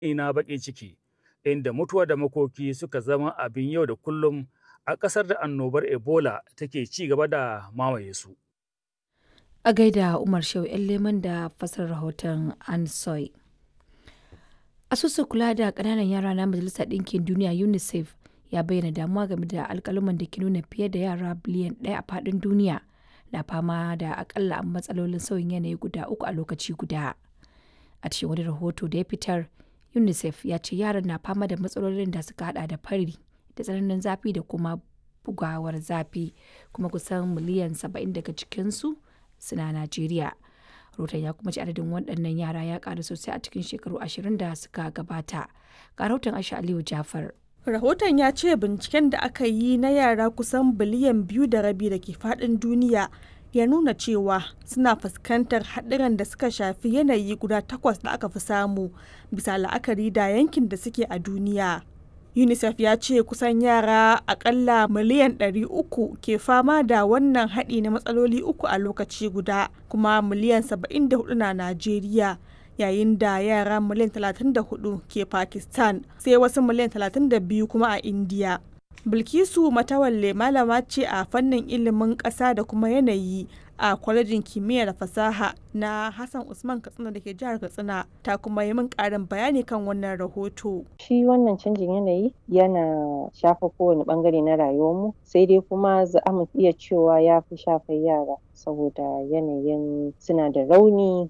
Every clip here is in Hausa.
ina baƙin ciki, inda mutuwa da makoki suka zama abin yau da kullum a ƙasar da annobar Ebola take ci gaba da mamaye su. A gaida Umar Shehu ‘yan leman da fasar rahoton Ansoy. Asusun kula da ƙananan yara na Majalisar Ɗinkin Duniya UNICEF ya bayyana damuwa game da alƙaluman da ke nuna fiye da yara biliyan ɗaya a faɗin duniya na fama da akalla matsalolin sauyin yanayi guda uku a lokaci guda. A cikin wani rahoto da ya fitar, UNICEF ya ce yaran na fama da matsalolin da suka hada da fari da tsananin zafi da kuma bugawar zafi kuma kusan miliyan saba'in daga cikinsu suna Najeriya. Rahoton ya kuma ci adadin waɗannan yara ya ƙaru sosai a cikin shekaru ashirin da suka gabata. Ga rahoton Aisha Aliyu Jafar. Rahoton ya ce binciken da aka yi na yara kusan biliyan biyu da rabi da ke faɗin duniya ya nuna cewa suna fuskantar haɗuran da suka shafi yanayi guda takwas da aka fi samu bisa la'akari da yankin da suke a duniya. UNICEF ya ce kusan yara akalla miliyan 300 ke fama da wannan haɗi na matsaloli uku a lokaci guda kuma miliyan 74 na Najeriya. yayin da yara miliyan 34 ke Pakistan sai wasu miliyan 32 kuma a India. Bilkisu Matawalle malama ce a fannin ilimin ƙasa da kuma yanayi a kwalejin kimiyya da fasaha na Hassan Usman Katsina da ke jihar Katsina ta kuma yi min ƙarin bayani kan wannan rahoto. Shi wannan canjin yanayi yana shafa kowane bangare na rayuwarmu sai dai kuma za mu iya cewa ya fi shafar yara saboda yanayin suna da rauni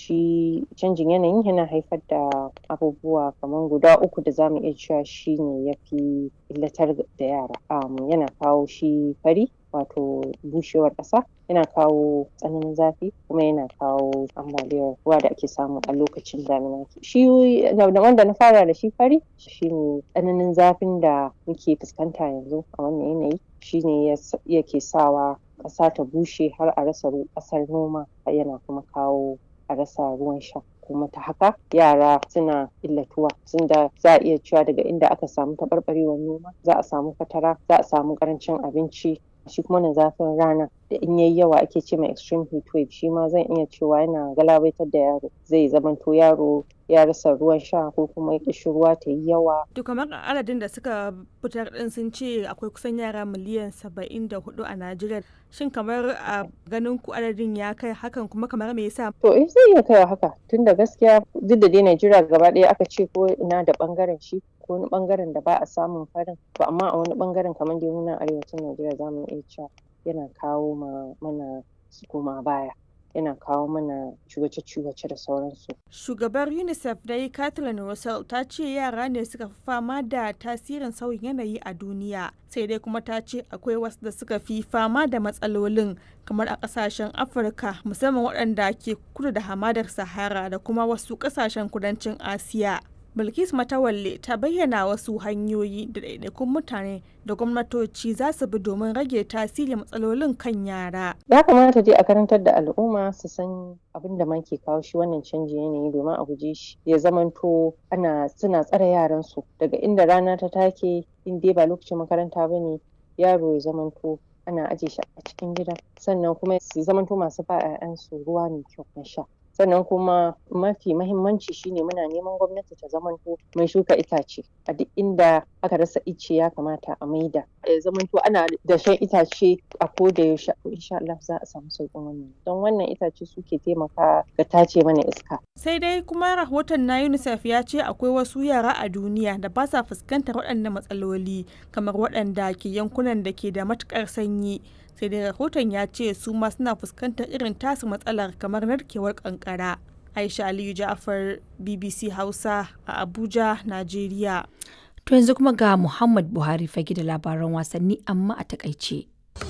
shi canjin yanayin yana haifar da abubuwa kamar guda uku da zamu iya cewa shi ne ya fi illatar da yara um, yana kawo shi fari wato bushewar ƙasa yana kawo tsananin zafi kuma yana kawo ambaliyar ruwa da ake samu a lokacin damina shi wanda na fara da shi fari shine tsananin zafin da muke fuskanta yanzu a wannan yanayi shine yake sawa ƙasa ta bushe har a rasa ƙasar noma yana kuma kawo a rasa ruwan sha kuma ta haka yara suna illatuwa tunda za a iya cewa daga inda aka samu taɓarɓarewar noma za a samu fatara za a samu ƙarancin abinci shi kuma na zafin rana da in yayi yawa ake ce mai extreme heat wave shi ma zan iya cewa yana galabaitar da yaro zai zamanto yaro ya rasa ruwan sha ko kuma ƙishin ruwa ta yi yawa. To kamar adadin da suka fitar din sun ce akwai kusan yara miliyan saba'in da hudu a Najeriya. Shin kamar a ganin ku adadin ya kai hakan kuma kamar me yasa? To eh zai iya kai haka tunda gaskiya duk da dai Najeriya gaba ɗaya aka ce ko ina da bangaren shi ko wani bangaren da ba a samun farin to amma a wani bangaren kamar dai muna arewacin Najeriya za mu iya cewa yana kawo ma mana koma baya. yana kawo mana ciwace-ciwace da sauransu. Shugabar UNICEF dai Kathleen Russell ta ce yara ne suka fi fama da tasirin sauyin yanayi a duniya. Sai dai kuma ta ce akwai wasu da suka fi fama da matsalolin kamar a kasashen Afirka musamman waɗanda ke kudu da hamadar Sahara da kuma wasu kasashen kudancin Asiya. Bilkis Matawalle ta bayyana wasu hanyoyi da ɗaiɗaikun mutane da gwamnatoci za su bi domin rage tasirin matsalolin kan yara. Ya kamata dai a karantar da al'umma su san abin da man ke kawo shi wannan canji yanayi domin a guje shi ya zamanto ana suna tsare yaran su daga inda rana ta take in dai ba lokacin makaranta ba ne yaro ya zamanto ana aje shi a cikin gida sannan kuma su zamanto masu ba 'ya'yansu ruwa mai kyau na sha. sannan kuma mafi mahimmanci shine muna neman gwamnati ta zamanto mai shuka itace a duk inda aka rasa ice ya kamata a maida ya zamanto ana da shan itace a koda yaushe insha Allah za a samu sauƙin wannan don wannan itace suke taimaka ga tace mana iska sai dai kuma rahoton na UNICEF ya ce akwai wasu yara a duniya da ba sa fuskantar waɗannan matsaloli kamar waɗanda ke yankunan da ke da matuƙar sanyi sai dai rahoton ya ce su ma suna fuskantar irin tasu matsalar kamar narkewar kankara aisha aliyu ja'afar bbc hausa a abuja najeriya To yanzu kuma ga Muhammad Buhari fage da labaran wasanni amma a takaice.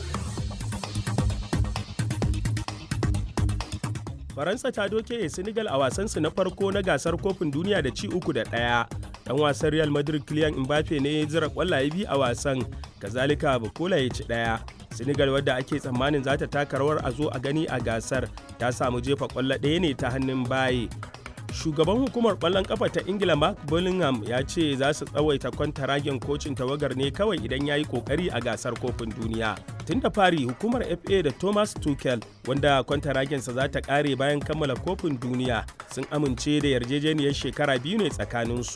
Faransa ta doke Senegal a wasansu na farko na gasar kofin duniya da ci uku da ɗaya. Dan wasan Real Madrid Kylian Mbappe ne ya zira kwallaye biyu a wasan, kazalika Bukola ya ci ɗaya. Senegal wadda ake tsammanin za ta taka rawar a zo a gani a gasar ta samu jefa kwallo ɗaya ne ta hannun baye. Shugaban hukumar ƙwallon ƙafa ta Ingila Mark Bullingham ya ce za su tsawaita kwantaragen kocin tawagar ne kawai idan ya yi ƙoƙari a gasar kofin duniya. Tun da fari hukumar FA da Thomas Tuchel wanda kwantaragensa za ta ƙare bayan kammala kofin duniya sun amince da yarjejeniyar shekara biyu ne tsakaninsu.